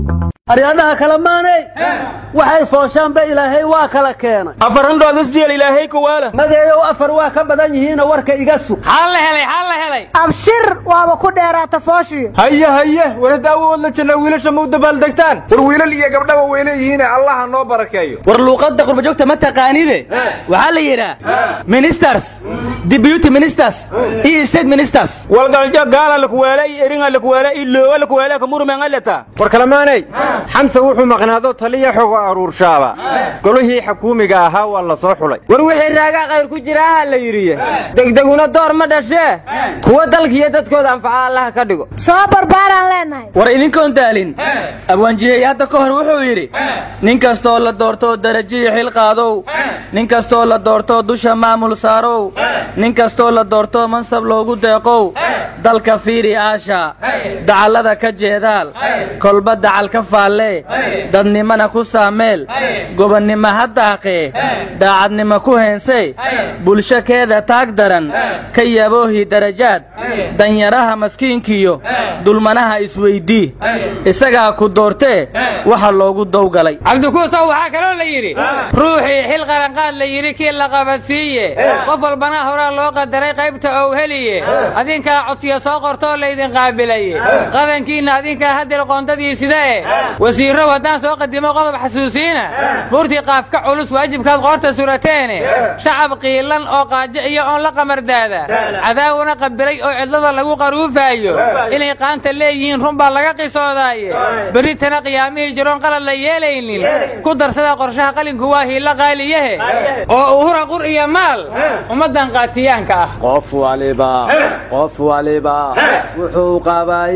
aryadaha kale maanay waxay fooshaanba ilaahay waa kala keenay afarandhood isjeel ilaahay kuwaala madeeyow afar waa ka badan yihiinoo warka iga sug xaa la helay xaa la helay abshir waaba ku dheeraata fooshiyo haye haye warada awood la janna wiilasha ma u dabaaldegtaan war wiilal iyo gabdhaba way leeyihiine allaha noo barakeeyo war luuqadda qurbajoogta ma taqaanide waxaa la yidhaa ministers deputy ministers iyo state ministers walgaljo gaala lakuweele iyo eringa lakuweele iyo looga lakuweele kamurumengaleta war kalamaanay xamse wuxuu maqnaado taliya xogo aruurshaaba golihii xakuumiga ahaa waa la soo xulay war wixii raagaa khayr ku jira aha la yidhiye degdeguna door ma dhashee kuwa dalkiiyo dadkooda anfaca allaha ka dhigo soo barbaaraan leenahay war idinkoon daalin abwaanjihey hadda ka hor wuxuu yidhi nin kastoo la doortoo darajiyi xil qaadow nin kastoo la doortoo dusha maamul saarow nin kastoo la doortoo mansab loogu deeqow dalka fiiri aasha dacallada ka jeedaal kolba dacal ka faallee dadnimana ku saameel gobonnimo ha daaqee daacadnimo ku heensee bulsho keeda taag daran ka yaboohi darajaad danyaraha maskiinkiyo dulmanaha isweydii isagaa ku doortee waxa loogu dowgalay cabdikuusow waxaa kaloo la yidhi ruuxii xil qaranqaad la yidhi kii la qabadsiiye qof walbana horaa loo qadaray qaybta ou heliye adinkaa codsiya soo qortoo laydin qaabilaye qadankiinna adinkaa haddil qoondadii sidae wasiirrow haddaan soo qadimo qodob xasuusiina buurtii qaafka culus waajibkaad qoorta surateene shacab qiilan oo qaajo iyo oon la qamardaada cadaawuna qabiray oo cidlada lagu qaruufaayo inay qaanta leeyihiin run baa laga qisoodaaye berritana qiyaamihii jiroon qalad la yeelaynin ku darsada qorshaha qalinku waa hiilla qaaliyahe oo uhura qur iyo maal ummaddan qaatiyaanka ah qof waliba qof waliba wuxuu qabaa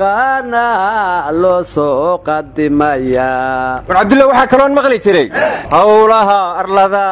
yaqaanaa loo soo qadimayaa war cabdulla waxaa kaloon maqli jiray howlaha arlada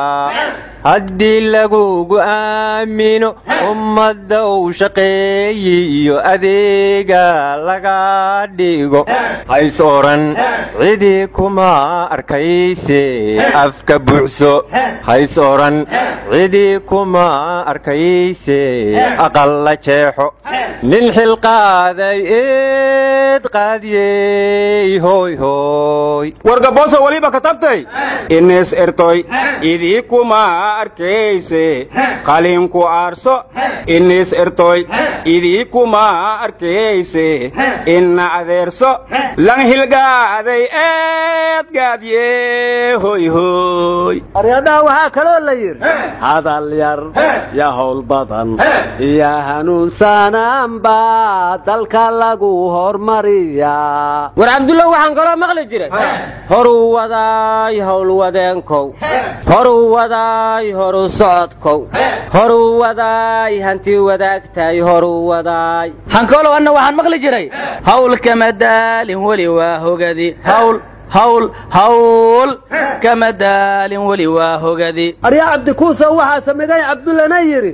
haddii lagugu aamino ummadda uu shaqeeyiyo adeega laga dhigo hays odhan cidii kuma arkayse afka buuxso hays odhan cidii kuma arkayse aqal la jeexo nin xilqaaday eed qaadiyey hoy hoy wargabooso waliba katabtay ines ertoy idii kuma arkayse qalinku aarso inis ertoy idii kuma arkayse inna adeerso lan hilgaaday eed gaadye hoy hoy aryadhaha waxaa kaloo la yidhi hadal yar ya howl badan iyo hanuunsanaanba dalka lagu hormariyaa war cabdullah waxaan kaloo maqli jiray horuu wadaay howlwadeenkow horuu wadaay horu socodkow horuu wadaay hanti wadaagtay horuu wadaay hankoolow anna waxaan maqli jiray hawl kama daalin weli waa hogadi hawl hawl hawl kama daalin weli waa hogadi arya cabdikuusow waxaa samigay cabdullana yidhi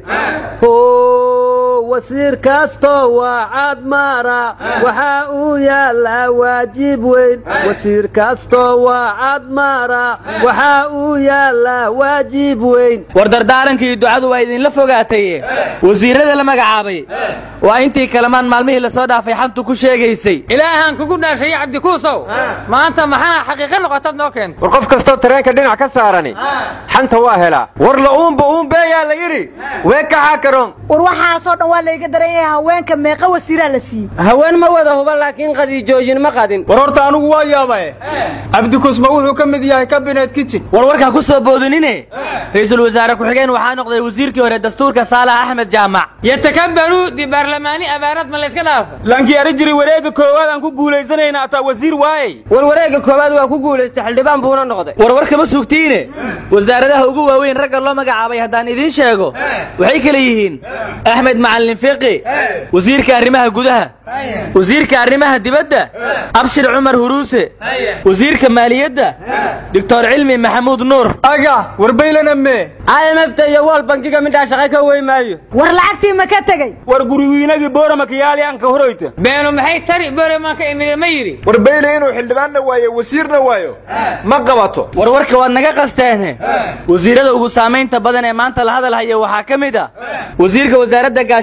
ho wasiir kastoo waa cadmaara waxaa uu yaallaa waajib weyn wasiir kastoo waa cadmaara waxaa uu yaallaa waajib weyn war dardaarankii ducadu waa idinla fogaataye wasiirrada la magacaabay waa intii kalamaan maalmihii lasoo dhaafay xantu ku sheegaysay ilaahaan kugu dhaashaye cabdikuusow maanta maxaa xaqiiqa noqotaad noo keenta war qof kastoo tareenka dhinac ka saarani xanta waa helaa war la uunba uunbeeyaa la yidhi wee kaxaa karoon war waxaasoo dhan waa layga daran yahay haweenka meeqa wasiiraa la siiyey haween ma wada huba laakiin qadiijoojin ma qadin war horta anugu waa yaabae cabdikusma wuxuu ka mid yahay kabinet kitchen war warkaa ku soo boodinine ra'iisul wasaare ku-xigeen waxaa noqday wasiirkii hore dastuurka saalax axmed jaamac yatakabaruu di baarlamaani abaarad ma layska dhaafa lankii ari jiri wareegga koowaad aan ku guulaysanayna ataa wasiir waayey war wareegga koowaad waa ku guulaystay xildhibaan buuna noqday war war kama sugtiine wasaaradaha ugu waaweyn ragga loo magacaabay haddaan idiin sheego waxay kale yihiin axmed macalin fiqi wasiirka arrimaha gudaha wasiirka arrimaha dibadda abshir cumar huruuse wasiirka maaliyadda doctor cilmi maxamuud nuur aga warbaylana mee imfta iyo wol bankiga midhaa shaqay ka wey maayo war lacagtii ma ka tegey war guriwiinagii boorama kayaali aan ka horoyta beenu maxay tari boremaan ka imide ma yidhi war bayle inuu xildhibaanna waayo wasiirna waayo ma qabato war warka waad naga qasteene wasiirada ugu saamaynta badan ee maanta la hadal haya waxaa ka mid ah wasiirka wasaaradda gaashaan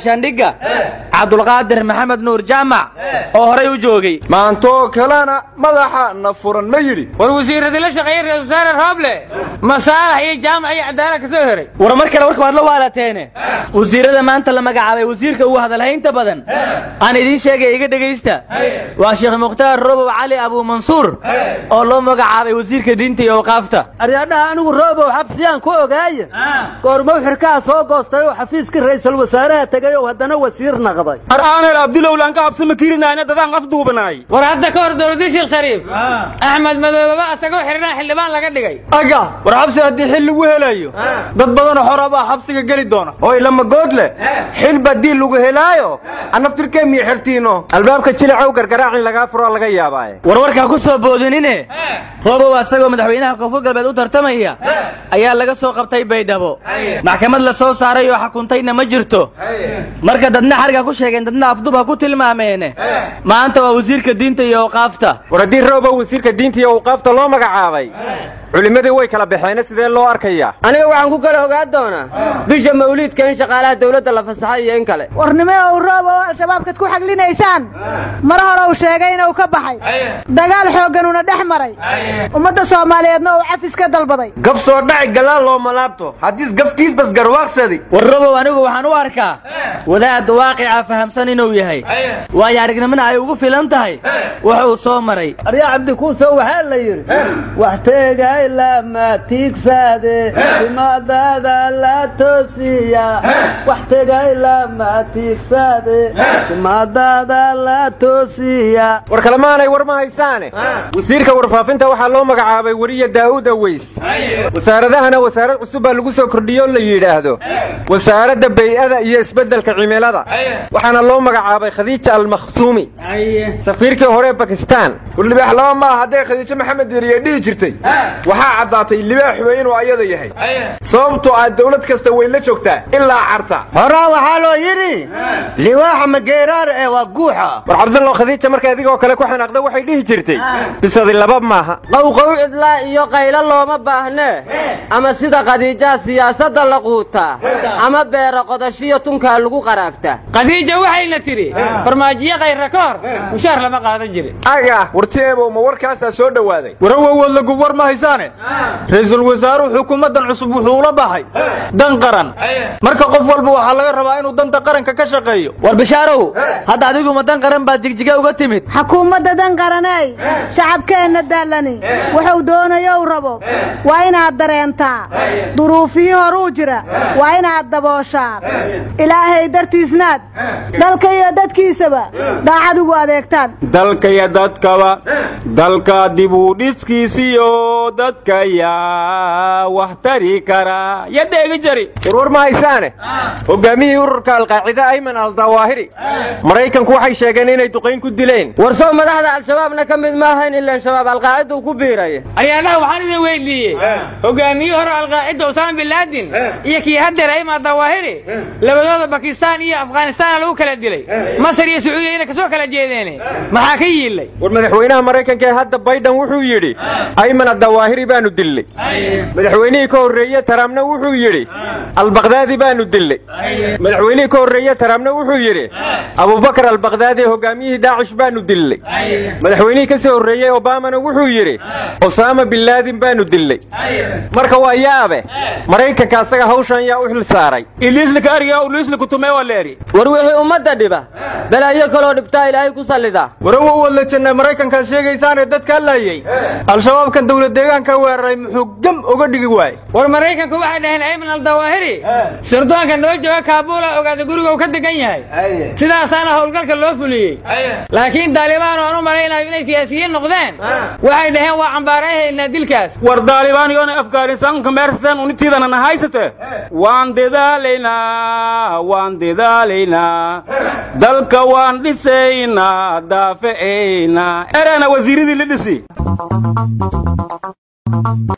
gaashaandhigga cabdulqaadir maxamed nuur jaamac oo horay u joogay maantoo kalena madaxa na furan ma yidhi war wasiiradii la shaqeeyey ra-isul wasaare rooble masaalax iyo jaamac iyo cadaalad ka soo heray war mar kale warka waad la waalateene wasiirada maanta la magacaabay wasiirka ugu hadalhaynta badan aan idiin sheegay iga dhegaysta waa sheekh mukhtaar robow cali abuumansuur oo loo magacaabay wasiirka diinta iyo awqaafta aryaadhaha anigu roobow xabsiyaan ku ogaaya goormow xirkaha soo goostay oo xafiiskii ra'iisul wasaaraha tegay oo haddana wasiir naqday har aanel abdulowlaan ka habsama kirinayna dadaan afduubanaay war hadda ka hor dowladii sheekh shariif axmed madoobaba asagoo xidhanaa xildhibaan laga dhigay aga war xabsi haddii xil lagu helayo dad badanoo xora baa xabsiga geli doona oy lama goodle xil badii lagu helaayo anaftirkee miyo xertiino albaabka jilacow gargaraacin lagaa furoo laga yaabaaye warwarkaa ku soo boodinine roobow asagoo madaxweynaha koonfur galbeed u tartamaya ayaa laga soo qabtay baydhabo maxkamad la soo saaray oo xukuntayna ma jirto marka dadna xariga ku sheegeen dadna afdub ha ku tilmaameene maanta waa wasiirka diinta iyo awqaafta war haddii roobow wasiirka diinta iyo awqaafta loo magacaabay culimmadii way kala baxeene sidee loo arkayaa aniga waxaan ku kala ogaan doonaa bisha mawliidka in shaqaalaha dawladda la fasaxay iyo in kale warnimo ow roob oo al-shabaabkad ku xaglinaysaan mar hore uu sheegay inuu ka baxay dagaal xoogganuna dhex maray ummadda soomaaliyeedna uu cafis ka dalbaday gaf soo dhaci galaal looma laabto haddiis gafkiis bas garwaaqsadi war robow anigu waxaan u arkaa wadaad waaqica fahamsan inuu yahay waayo aragnimona ay ugu filan tahay wax uu soo maray aryaa cabdikuuso waxaa la yidhi wax teegay lama tiigsaade timaadada la toosiya wax tegay lama tiigsaade timaadada la toosiya war kalemaanay war ma haysaane wasiirka warfaafinta waxaa loo magacaabay weriya daa'uud aweys wasaaradahana wasaarad cusub baa lagu soo kordhiyo la yidhaahdo wasaaradda bay'ada iyo isbeddelka cimilada waxaana loo magacaabay khadiija almakhsuumi safiirkii hore bakistaan war libaax laba maaha hadday khadiijo maxamed yeriye dhihi jirtay waxaa caddaatay libaaxuba inuu ayada yahay sababtoo ah dawlad kasta way la joogtaa ilaa carta horaa waxaa loo yidhi liwaaxa mageeraar ee waa guuxa war cabdallo khadiija marka adigoo kale ku xanaaqda waxay dhihi jirtay bisadi laba maaha qowqow cidlaa iyo qaylo looma baahnee ama sida khadiijaha siyaasadda la quutaa ama beera qodashiyo tunkaa lagu qaraabtaa khadiija waxayna tidhi farmaajiyo kayra ka hor mushaar lama qaadan jirin aga warteebow ma warkaasaa soo dhowaaday warawowood lagub war ma haysaane ra'iisul wasaaruhu xukuumaddan cusub wuxuu ula baxay dan qaran marka qof walba waxaa laga rabaa inuu danta qaranka ka shaqeeyo war bishaarow hadda adigu ma dan qaran baad jigjiga uga timid xukuumadda dan qaraney shacabkeenna daallani wuxuu doonayo u rabo waa inaad dareentaa duruufihii horuu jira waa inaad dabooshaa ilaahay dartiisnaad dalka iyo dadkiisaba daacad ugu adeegtaan dalka iyo dadkaba dalka dibudhiskiisiyo dadka yaa wax tari kara ya dheegi jari warwar ma haysaane hogaamiyihii ururka alqaacida ayman aldawaahiri maraykanku waxay sheegeen inay duqayn ku dileen warsow madaxda al-shabaabna ka mid maahayn ilaan shabaab alqaacida uu ku biiraya aryaalaha waxaan idin weydiiyey hogaamiye hore alqaacida usaama bin laadin iyo kii hadeer ayma dawaahiri labadooda bakistaan iyo afghanistaana lagu kala dilay masar iyo sacuudiya inay kasoo kala jeedeen maxaa ka yiilay war madaxweynaha maraykanka ee hadda bayden wuxuu yidhi ayman adawaahiri baanu dillay madaxweynihii ka horreeye tarampna wuxuu yidhi albakdaadi baanu dillay madaxweynihii ka horreeye tarampna wuxuu yidhi abubakar albakdaadi hogaamiyihii daacish baanu dillay madaxweynihii ka sii horreeyey obamana wuxuu yidhi osaama bin laadin baanu dillay marka waa yaabe maraykanka asaga hawshan yaa u xil saaray iliislika ariga uliisliku tumee waa leeri war wixii ummadda dhiba balaayo kaloo dhibtaa ilaahay ku sallida warawowood la jannay maraykankaad sheegaysaanee dadkaa laayey al-shabaabkan dawlad deegaanka weeraray muxuu gam uga dhigi waayey war maraykanku waxay dhaheen ayman aldawaahiri sirdoonka noo jooga kaabuula ogaada guriga uu ka degan yahay sidaasaana howlgalka loo fuliyey laakiin daalibaan oo aan u malaynayo inay siyaasiyiin noqdeen waxay dhaheen waa cambaarahaynaa dilkaas war daalibaan yoona afgaanistaanka meersatan unitiidana na haysate waan dadaalaynaa waan dadaalaynaa dalka waan dhisaynaa daafe'aynaa erana wasiiradii la dhisi